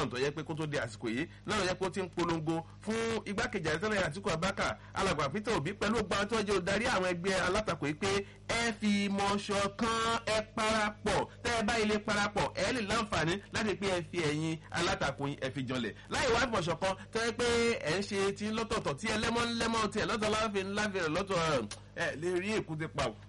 gbọ́n tó yẹ pé kó tó di àsìkò yìí náà ló yẹ pé ó ti ń polongo fún igbákejì àrẹ́tẹ́lẹ̀ àtìkú abáka alàgbà peter obi pẹ̀lú ọgbà tó jẹ́ olùdarí àwọn ẹgbẹ́ alátakò yìí pé ẹ fi ìmọ̀ ṣọ̀kan ẹ parapọ̀ tẹ́ ẹ bá ilé parapọ̀ ẹ lè láǹfààní láti pé ẹ fi ẹ̀yin alátakò yín ẹ fi janlẹ̀ láì wá ìmọ̀ ṣọ̀kan tẹ́ ẹ pé ẹ ń ṣe ti lọ́tọ̀ọ̀tọ̀ tí ẹ lẹ́mọ́ lẹ́mọ́ tiẹ̀ lọ́tọ̀ láàfin láàfin rẹ̀ lọ́tọ̀ ẹ lè rí èkúté pa o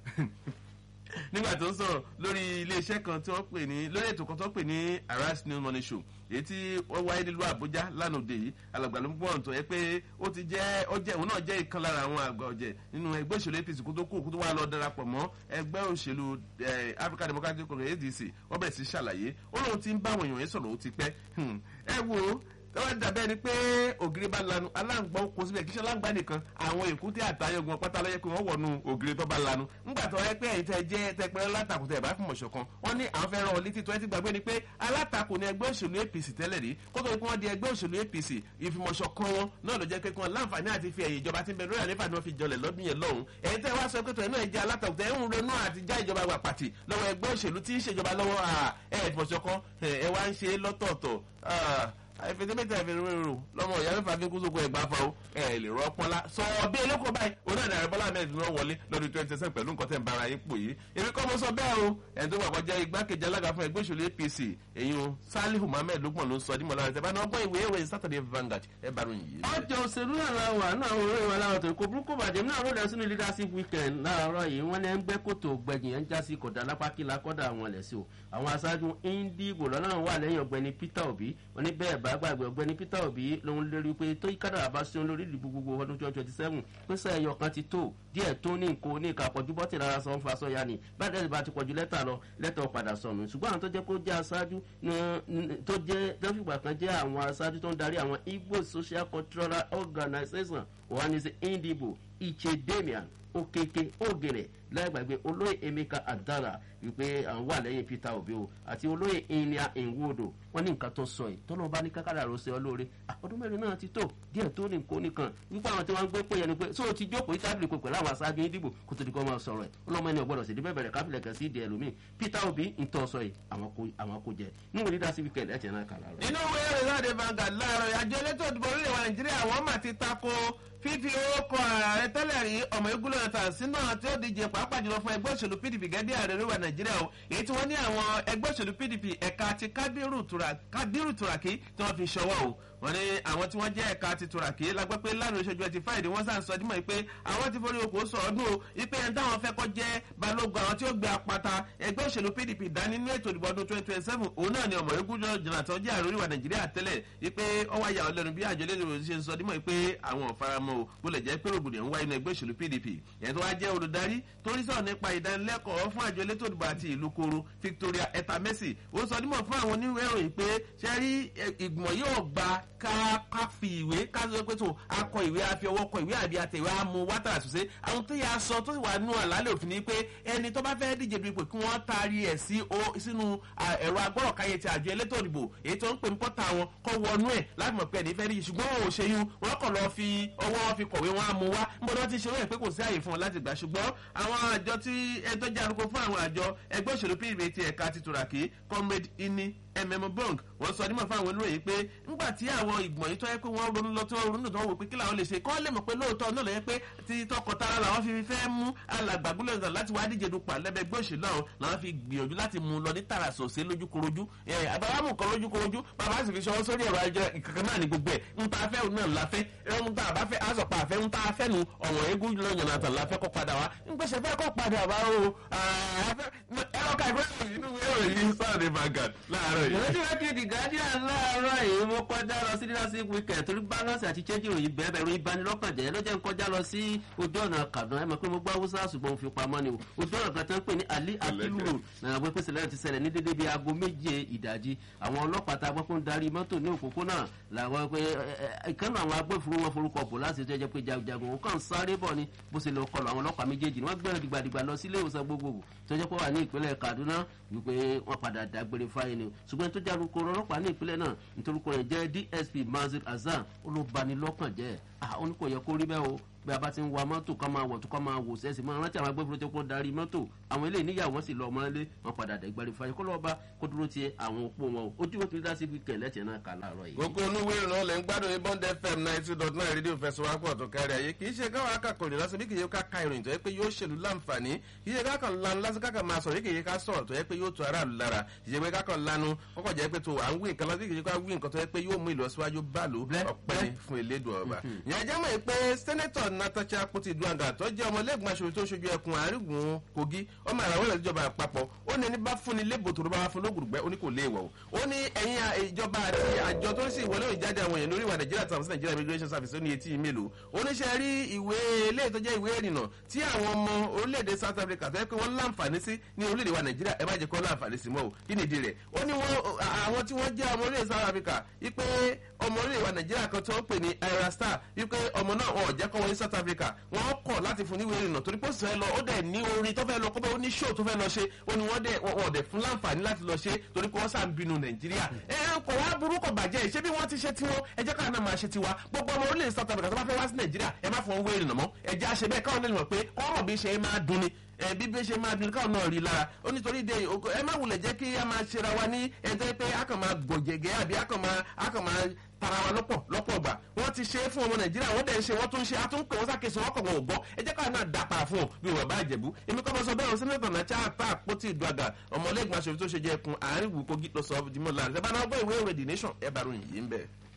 nígbà tó ń sọ̀rọ̀ lórí iléeṣẹ́ kan tí wọ́n pè ní lórí ètò kan tó pè ní aras new money show èyí tí wọ́n wáyé nílùú àbújá lánàá òde yìí alàgbà ló ń pọ̀ tó yẹ pé ó ti jẹ́ ó jẹ́ òun náà jẹ́ ìkan lára àwọn àgbà ọ̀jẹ̀ nínú ẹgbẹ́ òṣèlú apc kó tó kú kó tó wá lọ darapọ̀ mọ́ ẹgbẹ́ òṣèlú african democratic congress adc wọ́n bẹ̀rẹ̀ sí ṣàlàyé ó lóun ti ń bá àwọn èèyàn yẹn sọ̀rọ̀ ó ti pẹ́ ẹ wo tọ́wọ́ dàbẹ́ ni pé ògiri bá lanu aláǹgbá kò síbẹ̀ kí ṣe aláǹgbá nìkan àwọn èkúté àtayọ̀gùn pátá lọ́yẹ́ pé wọ́n wọ̀nù ògiri tó bá lanu ńgbà tó wáyé pé ẹ̀yin tẹ́ jẹ́ tẹpẹ́ látakò tẹ̀ bá fún mọ̀ṣọ̀ kan wọ́n ní àwọn fẹ́ràn létí tó ẹ ti gbàgbé ni pé alátakò ní ẹgbẹ́ òṣèlú apc tẹ́lẹ̀ rí kó tó pé wọ́n di ẹgbẹ́ òṣèlú apc ìfimọ̀ṣọ̀ kan wọn náà ló jẹ́ pé kí wọ́n láǹfààní àti fi ẹ̀yìn ìjọba tí ń bẹ lórí àlefa ni wọ́n fi jọlẹ̀ lọ́dún yẹn lọ́hùn ẹ̀yin tẹ́ wá sọ pé tọ̀ ẹ̀ náà jẹ́ alátakò tẹ́ ń ronú àti já ìjọba wà pàtì lọ́wọ́ ẹgbẹ́ òṣèlú tí ń ṣèjọba lọ́wọ́ ẹ̀ ìfimọ̀ṣọ̀ kan ẹ̀ wá ń ṣe lọ́tọ̀ọ̀tọ̀ àìfẹsẹ̀mẹ́tẹ̀ àìfẹsẹ̀mẹ́rò lọ́mọ ìyá mẹ́fà fi kúsókò ẹ̀gbá fa o ẹ̀ lè rọ́ pọ́nlá sọ bí eléko báyìí onáàdà rẹ̀ bọ́lá mẹ́rin ló wọlé lọ́dún twenty seven pẹ̀lú nǹkan tẹ̀ ń bára yín pò yìí èmi kọ́ mo sọ bẹ́ẹ̀ o ẹni tó gbàgbọ́ jẹ́ igbákejì alága fún ẹgbẹ́ òṣèlú apc èyí o salihu mohammed lukman ló ń sọ dímọ̀ lára tẹ̀bá náà gbọ́ ìwé ìwé saturday vanguard ẹ bá ròyìn yìí. ọjọ́ òṣèlú náà la wà náà àwọn olóyìn wa láwọn tó kó burúkú bàjẹ́ náà ròdà sínú leadership weekend láàárọ̀ yìí wọ́n ní ẹ̀ ń gbẹ́ kòtò gbẹ̀yìn ẹ̀ ń já sí kọ̀dà lápákílà kọ́dà àwọn ẹ̀lẹ́ sí o àwọn aṣáájú indigo lọ́nà wà lẹ́yìn ọ̀gbẹ́ni peter obi wọ́n ní bẹ́ẹ̀ bá gbàgbé ọ̀gbẹ́ni peter obi lòun lérí pé tó kádàrà bá ṣe lórí ìdìbò gbogbo ọdún twenty twenty seven pèsè ẹyọ kan ti tó díẹ̀ tó ní nǹkó ní ìka pọ̀jù bọ́tì rárá sọ ń fa sọ́ya ni báyìí bá ti pọ̀jù lẹ́tà lọ lẹ́tà padà sọnù ṣùgbọ́n àwọn tó jẹ́ kó jẹ́ aṣáájú tó jẹ́ lọ́fìgbà kan jẹ́ àwọn aṣáájú tó ń darí àwọn igbo social cultural organization wà ní sí indibo ichedemian okeke ogere láìgbàgbé olóyè emeka adara wípé àwọn wà lẹ́yìn peter obi o àti olóyè inia nwodo wọn ní nǹkan tó sọ yìí tọ́lọ́ bá ní kákàrà rò ṣe ọ lóore ọdún mẹ́rin náà ti tó díẹ̀ tó ní nǹkan nìkan wípé àwọn tí wọ́n ń gbé pé yẹn ni pé so ti jókòó tábìlì pé pẹ̀lú àwọn aṣáájú ìdìbò kó tó di kọ́ máa sọ̀rọ̀ ẹ̀ ọlọ́mọ ẹni ọgbọ́dọ̀ sì díbẹ̀ bẹ̀rẹ̀ káfílẹ̀ kẹ́ sí ìdí ẹlòmíì peter obi ń tọ́ sọ yìí àwọn kò jẹ níwò dídá sí wíkẹ̀ ẹ̀jẹ̀ náà kàrà rẹ̀. inú ìwé ìròyìn láde Vanguard láàárọ̀ àjọ elétò ìdìbò orílẹ̀ wa nàìjíríà wọ́n mà ti tako fífi owó kọ ààrẹ tẹ́lẹ̀ rí ọmọ igun lọ́nà tàn sínú àwọn tí ó díje pàápàá jùlọ fún ẹgbẹ́ òṣèlú pdp gẹ́gẹ́ ààrẹ orílẹ̀ nàìjíríà o èyí tí wọ́n ní àwọn ẹgbẹ́ òṣèlú pdp ẹ̀ka ti kábírù turaki tí wọ́n fi ṣọwọ́ o wọ́n ní àwọn tí wọ́n jẹ́ ẹ̀ka ti turaki lágbẹ́ pé lánàá ìṣojú ẹtì fáìdì wọ́n sàn sọ dímọ̀ pé àwọn ti forí oko sọ ọdún o ipe ẹni táwọn fẹ́ kọ́ jẹ́ balógun àwọn tí ó gbé apata ẹgbẹ́ òṣèlú pdp dání ní ètò ìdìbò ọdún twenty twenty seven òun náà ni ọmọ igun jonathan jẹ́ ààrẹ orílẹ̀ nàìjíríà tẹ́lẹ̀ ipe ọwọ́ ayà ọlẹ́nu bí àjọ lẹ́nu ṣe ń sọ dímọ̀ pé àwọn ò faramọ́ o bó lè jẹ́ pé rògbòdìyàn ń wáyé ní ẹgbẹ́ òṣèlú pdp ẹ̀yìn tó wá jẹ́ olùdarí tó ń sọ̀rọ̀ nípa ìdánilẹ́kọ̀ọ́ fún àjọ elétò ìdìbò àti ìlú koro victoria etamesi ó sọ dímọ̀ fún àwọn oníwèé ìròyìn pé ṣe rí ìgbìmọ̀ yóò gba ká fi ìwé ká sọ pé tó akọ ìwé àfi ọwọ́ kọ ìwé àbí àtẹ̀wé àmú wátà àṣùṣe àwọn tó yà sọ tó wà nù àlálẹ̀ òfin ni pé ẹni tó bá fẹ́ díje dupò kí wọ́n taari ẹ̀ sí sínú ẹ̀rọ agbọ́rọ̀káyé ti àjọ elétò ìdìbò èyí tó ń pè ń pọ́tà wọn kọ́ wọnú ẹ̀ láti mọ̀ pé ẹni fẹ́ díje ṣùgbọ́n wọn ò ṣe yún wọn kọ̀ lọ fi ọwọ́ wọn fi kọ̀wé wọn á mú wá níbo ni wọ́n ti ṣe wọ́n pé kò sí àyè fún wọn láti gbà ṣùgbọ́n àwọn àjọ tí ẹjọ́ jẹ́ arúgbó fún àwọn àjọ ẹgbẹ́ òṣèlú pdp ti ẹ̀ka ti tùràkì comrade ini mm bong wọ́n sọ nímọ̀ fún àwọn olóyè pé ńgbà tí àwọn ìgbọ̀n yìí tó yẹ pé wọ́n ronú lọ tí wọ́n ronú tó wọ́n wò pé kí làwọn lè ṣe kọ́ lè mọ̀ pé lóòótọ́ náà lè yẹ pé ti tọkọtara làwọn fi fẹ́ mú alàgbàgbọ́lẹ̀ náà láti wá díje dupò àlẹ́bẹ̀gbẹ́ òṣèlú àwọn làwọn fi gbìyànjú láti mú lọ ní tààrà sòsé lójúkorojú àbáwámù kan lójúkorojú bàbá sì fi ṣọwọ́ sórí ẹ̀rọ ajọ ìkankan náà ní gbogbo ẹ̀ ń ta afẹ́ náà láfẹ́ ń ta àbáfẹ́ àsọ̀pá àfẹ́ ń ta afẹ́ nu ọ̀wọ̀n eégún lọ́yàn náà tàn láfẹ́ kọ́ padà wá ń gbèsè fẹ́ kọ́ padà wá o ẹ̀rọ ká ìgbésẹ̀ inú ìròyìn sáàdì Vanguard láàárọ̀ yìí. ìrètí rẹ̀ ti di guardian láàárọ̀ yìí mo kọjá lọ sí leadership weekend torí balance àti change ìròyìn bẹ́ẹ̀ bẹ́ẹ̀ ìròyìn banilọ́kànjẹ́ ló jẹ́ ń kọjá lọ sí ojú ọ̀nà Kaduna ẹ̀ mọ̀ pé mo gbọ́ Hausa ṣùgbọ́n mo fi pamọ́ ni o ojú ọ̀nà kan tó ń pè ní Ali Akilu road náà wọ́n pèsè lẹ́yìn ti ṣẹlẹ̀ ní dédé bíi aago méje ìdájí àwọn ọlọ́pàá tá a gbọ́ pé ń darí mọ́tò ní òpópónà làwọn pé ìkànnì àwọn agbófinró wọn forúkọ bò láti jẹ́ pé jagunjagun òun kàn sáré bọ̀ ni bó ṣe lọ kọlù àwọn ọlọ́pàá méjèèjì ni wọ́n gbẹ̀rẹ̀ dìgbàdìgbà lọ sí ilé ìwòsàn gbogbogbò tó jẹ́ pé wà ní ìpínlẹ̀ Kaduna wípé wọ́n padà dágbére fáyé ni ṣùgbọ́n tó jáde kó ọlọ́pàá ní ìpínlẹ̀ náà nítorí kò rẹ̀ jẹ́ DSP Mazir Hasan olóbanilọ́kàn jẹ́ ó ní kò yẹ kó rí bẹ́ẹ̀ o bí a bá ti ń wa mọ́tò ká máa wọ̀ tó ká máa wò sẹ́sì máa rántí àwọn agbófinró tó kún darí mọ́tò àwọn eléyìí níyàwó wọn sì lọ ọmọlé wọn padà dẹ̀gbẹ́rẹ́ fàyè kó lọ́ọ́ bá kó dúró ti àwọn òpó wọn o ojú wọn ti dá sí wíkẹ̀ lẹ́tẹ̀ẹ́ náà kà láàárọ̀ yìí. gbogbo olúwe ìrìnà lè ń gbádùn ní bond fm ninety two dot nine rédíò fẹsọ̀wápọ̀ tó kárí ayé kì í ṣe káwọn akẹ́kọ̀ọ́ ìrìn lásán bí kì í ṣe ká ka ìròyìn tó yẹ pé yóò ṣèlú láǹfààní kì í ṣe ká kàn lanu lásán kákan máa sọ̀rọ̀ kì í ṣe ká sọ̀rọ̀ tó yẹ pé yóò tó aráàlú lára kì í ṣe pé ká kàn lanu kọ́kọ́ jẹ́ pé tó à ń wí nǹkan lásán kì í ṣe ká wí nǹkan tó yẹ pé yóò mú ìlọsíwájú báàlú ọ̀pẹ́ fún elédùn ọba. ìyẹn jẹ́ mọ̀ pé sẹ́nẹ́tọ̀ Natasha Akpoti Duanga tó jẹ́ ọmọlẹ́gbọ̀n aṣòfin tó ṣojú ẹkùn àrígùn Kogi ọmọ àràwọ̀ ilẹ̀ ìjọba àpapọ̀ ó ní ẹni bá fúnni lébò tó ló bá fún lóògùn gbẹ́ ó ní kò léèwọ̀ ó ní ẹ̀yin ìjọba àti àjọ tó ń sì ìwọlé ìjáde àwọn èèyàn lórí ìwà Nàìjíríà tàbí Nàìjíríà immigration service ó ní etí mélòó ó ní ṣe rí ìwé ilé tó jẹ́ ìwé ìrìnnà tí àwọn ọmọ orílẹ̀-èdè South Africa tó yẹ pé wọ́n láǹfààní sí ní orílẹ̀-èdè wa Nàìjíríà ẹ má jẹ́ kó láǹfààní sí mọ́ o kí nìdí rẹ̀ ó ní àwọn tí wọ́n jẹ́ ọmọ orílẹ̀-èdè South Africa wípé ọmọ orílẹ̀-èdè wa Nàìjíríà kan tó ń pè ní Ira Star wípé ọmọ náà wọn ò jẹ́ kọ́ wọlé South Africa wọ́n kọ̀ láti fún níwèé ìrìnnà torí pé ó sì fẹ́ lọ ó dẹ̀ ní orin tó fẹ́ lọ kọ́bẹ́ ó ní show tó fẹ́ lọ ṣe ó ní wọ́n dẹ̀ wọ́n dẹ̀ fún láǹfààní láti lọ ṣe torí pé wọ́n sà ń bínú Nàìjíríà ẹ ẹ kò wá burú kò bàjẹ́ ṣé bí wọ́n ti ṣe tiwọn ẹ jẹ́ káwọn náà máa ṣe tiwa gbogbo ọmọ orílẹ̀ South Africa tó bá fẹ́ wá sí Nàìjíríà ẹ má fọwọ́ wé ìrìnnà mọ́ ẹ jẹ́ àṣẹ bẹ́ẹ̀ káwọn náà mọ̀ pé kọ́mọ̀ bí ṣe máa dun ni bí bí ṣe máa dun káwọn náà rí lára ó nítorí de ẹ má wulẹ̀ jẹ́ kí a máa ṣera wa ní ẹjọ́ pé a kàn máa gbọ̀jẹ̀gẹ́ àbí a kàn máa a kàn máa tara wa lọ́pọ̀ lọ́pọ̀ gbà wọ́n ti ṣe é fún ọmọ nàìjíríà wọ́n dẹ̀ ń ṣe wọ́n tún ṣe àtúnkè wọ́n sàkèsí wọ́n kọ̀ wọ́n ò gbọ́ ẹ jẹ́ káwọn náà dà para fún ọ bí wọ́n bá jẹ̀bú èmi kọ́ bọ́ sọ bẹ́ẹ̀ sẹ́nẹ́tọ̀ náà tí a ta àpótí ìdúgà ọmọlẹ́gbọ̀n aṣòfin tó ṣe jẹ́ ẹkùn àárín ìwú kogi lọ sọ ọdún mọ́ láàrin ẹ bá náà gbọ́ ìwé ìwé the nation ẹ bá ròyìn yìí ń bẹ̀.